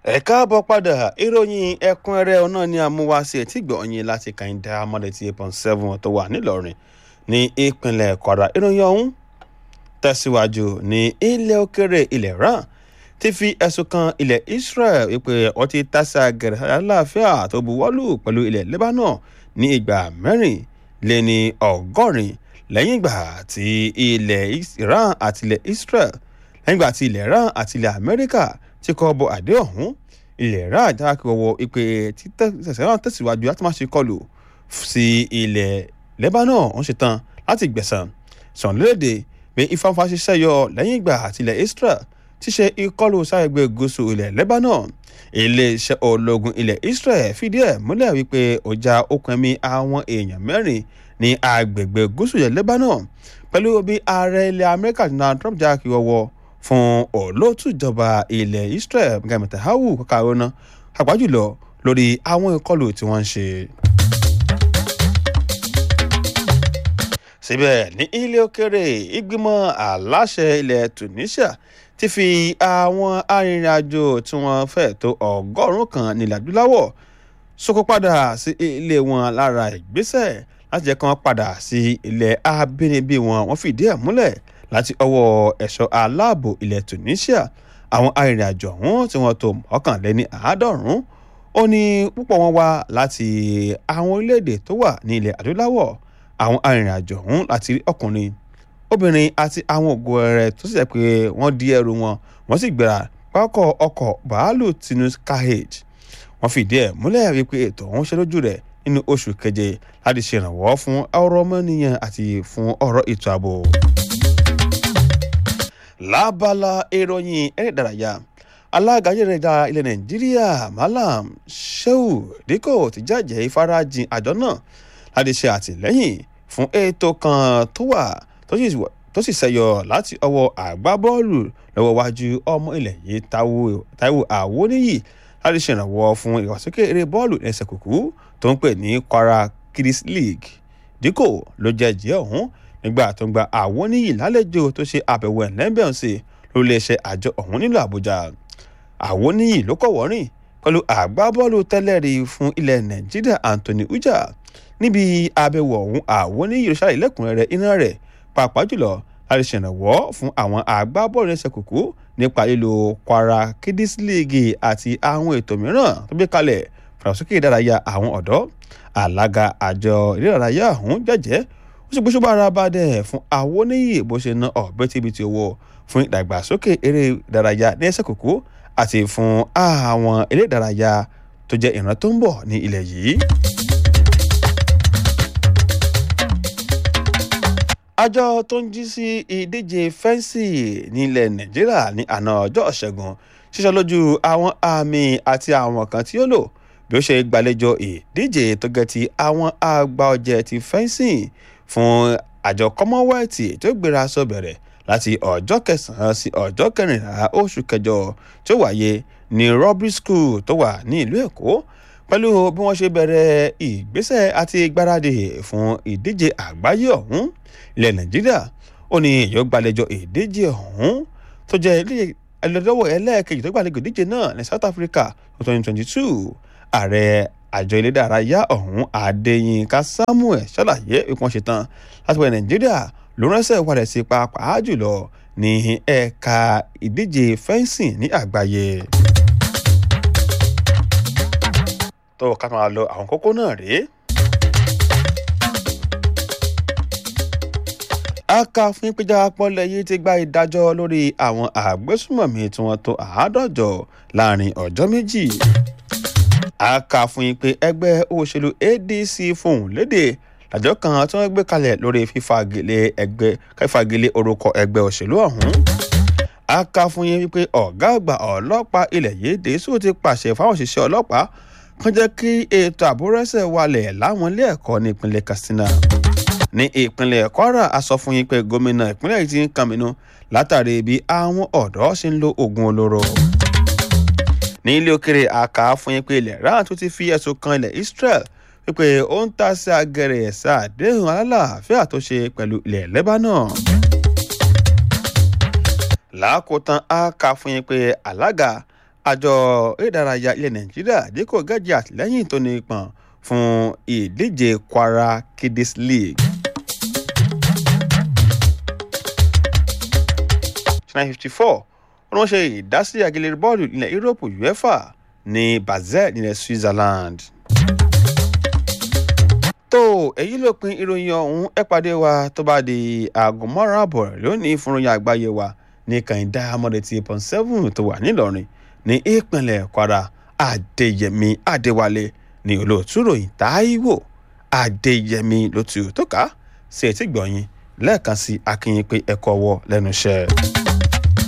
ẹ káàbọ̀ padà ìròyìn ẹ̀kúnrẹ́rẹ́ ọ̀nà ni àmúwáṣe tí gbọ̀nyìn láti kàìndà amọ̀dẹ̀tì eight point seven tó wà nílọrin ní ìpínlẹ̀ kwara ìròyìn ọ̀hún tẹ̀síwájú ní ilẹ̀ òkèrè ilẹ̀ iran ti fi ẹ̀sùn kan ilẹ̀ israel wípé wọ́n ti tásà gẹ̀rẹ́ aláàfíà tó buwọ́lù pẹ̀lú ilẹ̀ lebanon ní ìgbà mẹ́rin lé ní ọgọ́rin lẹ́yìn ìgbà tí ilẹ̀ iran àti ilẹ̀ israel lẹ́yìn ìgbà tí ilẹ̀ iran àti ilẹ̀ amẹ́ríkà tí kò bọ àdé ọ̀hún ilẹ̀ iran jákè wọ ìpè títẹ̀sẹ̀ náà tẹ̀síwájú láti má ṣe kọlù sí ilẹ̀ lebanon ń ṣetán láti gbẹ̀sán sọ̀nlélẹ́dẹ pé ìfànfà ṣiṣẹ́ yọ lẹ́yìn ìgbà àti ilẹ̀ israel ti ṣe ìkọlù sáyẹgbẹ́ gúúsù ilẹ̀ lebanon iléeṣẹ́ ológun ilẹ̀ israel fìdí ẹ̀ múlẹ̀ wípé ọjà okùn ẹ̀mí àwọn èèyàn mẹ́rin ní agbègbè gúúsù ilẹ̀ lebanon pẹ̀lú bí ààrẹ ilẹ̀ amẹ́ríkà donald trump jákè wọ́wọ́ fún olóòtú ìjọba ilẹ̀ israel gàmí tahawu kàkàrọ́nà àpájùlọ lórí àwọn ìkọlù tí wọ́n ń ṣe. síbẹ̀ ní ilé òkèrè ìgbìmọ̀ aláṣẹ ilẹ̀ tunisia ti fi àwọn arìnrìn-àjò tí wọ́n fẹ́ tó ọgọ́rùn-ún kan nílẹ̀ adúláwọ̀ sókó padà sí ilé wọn lára ìgbésẹ̀ láti jẹ́ kí wọ́n padà sí ilẹ̀ abínibí wọn wọ́n fìdí ẹ̀ múlẹ̀ láti ọwọ́ ẹ̀ṣọ́ aláàbò ilẹ̀ tunisia àwọn arìnrìn-àjò ọ̀hún tí wọ́n tó mọ́kànléní àádọ́rùn-ún ó ní púpọ̀ wọn wá láti àwọn orílẹ̀-èdè tó wà ní ilẹ̀ adúláwọ̀ àwọn arìnrìn-àjò ọ̀hún láti rí ọkùnrin obìnrin àti àwọn ògo rẹ̀ tó sì jẹ́ pé wọ́n di ẹrù wọn wọ́n sì gbéra pákọ̀ ọkọ̀ bàálù tinus carriage wọ́n fìdí ẹ̀ múlẹ̀ wípé ètò ọ̀hún ṣe lójú rẹ̀ nínú oṣù keje láti ṣèrànwọ́ fún ọ̀rọ̀ ọmọnìyàn àti fún ọ̀rọ̀ ètò ààbò lábala ìròyìn eré ìdárayá alága ayélujára ilẹ̀ nàìjíríà malam sheu díkò ti jàjẹ́ ìfarajìn àjọ náà láti ṣe àtìlẹ́yìn fún ètò kan tó wà tó sì ṣẹyọ láti ọwọ́ àgbábọ́ọ̀lù lọ́wọ́ wájú ọmọ ilẹ̀ yìí taiwo àwọníyì láti ṣèrànwọ́ fún ìwàsókè eré bọ́ọ̀lù ẹsẹ̀ kùkú tó ń pè ní kwara kids league díkò ló jẹ́ jẹ́ ọ̀hún nígbà tó ń gba àwọn oníyì lálejò tó ṣe àbẹ̀wò ẹ̀lẹ́mbẹ̀ọ́sì lórí iléeṣẹ́ àjọ ọ̀hún nílùú àbújá àwọn oníyì ló kọ̀ wọ́rìn pẹ̀lú àgbábọ́ọ̀lù tẹ́lẹ̀rí fún ilẹ̀ nàìjíríà anthony uja níbi àbẹ̀wò ọ̀hún àwọn oníyì ló ṣàlàyé lẹ́kùnrẹ́rẹ́ iná rẹ̀ pàápàá jùlọ láti ṣèrànwọ́ fún àwọn àgbábọ́ọ̀lù ẹsẹ̀ kùkú nípa lílo kwara kiddies league àti àwọn ètò mìíràn tó gbé kalẹ̀ fàràsókè ìdárayá àwọn ọ̀dọ́ alága àjọ ìdárayá ọ̀hún jẹ́jẹ́ ó sì gbóṣùbà ara bá dẹ̀ fún àwọn oníyì bó ṣe ná ọ̀bẹ́tìbìtì owó fún ìdàgbàsókè eré ìdárayá ní ẹsẹ̀ kòkó àti fún àwọn eré ìdárayá tó jẹ́ ìran tó ń bọ̀ ní ilẹ̀ yìí. àjọ tó ń jí sí ìdíje fẹ́ǹsì nílẹ̀ nàìjíríà ní àná ọjọ́ ṣẹ́gun ṣíṣọ́ lójú àwọn àmì àti àwọn kan tí ó lò bí ó ṣe gbàlejò ìdíje tó gẹ́ ti àwọn àgbà ọ̀jẹ̀ ti fẹ́ǹsì fún àjọ commonwealth tó gbéra sọ bẹ̀rẹ̀ láti ọjọ́ kẹsàn-án sí ọjọ́ kẹrìnlá oṣù kẹjọ tó wáyé ní robbery school tó wà ní ìlú èkó pẹ̀lú bí wọ́n ṣe bẹ̀rẹ̀ ìgbésẹ̀ àti gbáradì fún ìdíje àgbáyé ọ̀hún ilẹ̀ nàìjíríà ó ní èyí ó gbàlejò ìdíje ọ̀hún tó jẹ́ ẹlẹ́dọ́wọ̀ ẹlẹ́ẹ̀kejì tó gbàlejò ìdíje náà ní south africa twenty twenty two ààrẹ àjọ ilé ìdárayá ọ̀hún adéyínká samuel ṣàlàyé ìpọ́n ṣetán láti wọ nàìjíríà ló ránṣẹ́ ìwádìí sí pàápàá jùlọ ní ẹ̀ka ìdíje fẹ́ǹsìn ní àgbáyé. tó ká máa lọ àwọn kókó náà rèé. aka fún ìpéjà pọ́lẹ̀ yìí ti gba ìdájọ́ lórí àwọn àgbésùmọ̀mí tí wọ́n tó àádọ́jọ láàrin ọjọ́ méjì a kà fún yín pé ẹgbẹ́ òṣèlú adc fohùn lédè àjọ kan tí wọ́n gbé kalẹ̀ lórí fífagilé ẹgbẹ́ fífagilé orúkọ ẹgbẹ́ òṣèlú ọ̀hún. a kà fún yín wípé ọ̀gá àgbà ọlọ́pàá ilẹ̀ yìí dèésù ti pàṣẹ fáwọn òṣìṣẹ́ ọlọ́pàá kan jẹ́ kí ètò àbúrẹ́sẹ̀ wálẹ̀ láwọn ilé ẹ̀kọ́ ní ìpínlẹ̀ katsina. ní ìpínlẹ̀ kwara a sọ fún yín pé gómìnà ìpínlẹ̀ yìí ti ń kàmínú látàrí bí àwọn ọ̀dọ́ ṣe ń lo oògùn olóró ní ilé òkèrè àká fún yín pé ilẹ̀ iran tó ti fi ẹ̀sùn kan ilẹ̀ israel wípé ó ń ta sí agẹrẹ ẹ̀sà àdéhùn alálàáfíà tó ṣe pẹ̀lú ilẹ̀ lebanon. lákòótán àká fún yín pé alága àjọ ìdárayá ilẹ̀ nàìjíríà dínkù gẹ́jì àtìlẹ́yìn tó ní pọ̀n fún ìdíje kwara kiddies league. nine fifty four wọ́n ṣe ìdásí àgẹlẹ̀ bọ́ọ̀lù ilẹ̀ yúróòpù uefa ní basel nílẹ̀ switzerland. tó èyí ló pin ìròyìn ọ̀hún ẹ pàdé wa tó bá di aago márùn-ún àbọ̀ lónìí fún ìròyìn àgbáyé wa ní kàìndá amọ̀dẹ̀tì point seven tó wà nílọrin ní ìpínlẹ̀ kwara adéyẹmí adéwálé ní olóòtú ròyìn táíwò adéyẹmí ló tu tó ká sí etí gbọ̀nyìn lẹ́ẹ̀kan sí akínyìn pé ẹ̀kọ́ wọ lẹ́nu iṣẹ́.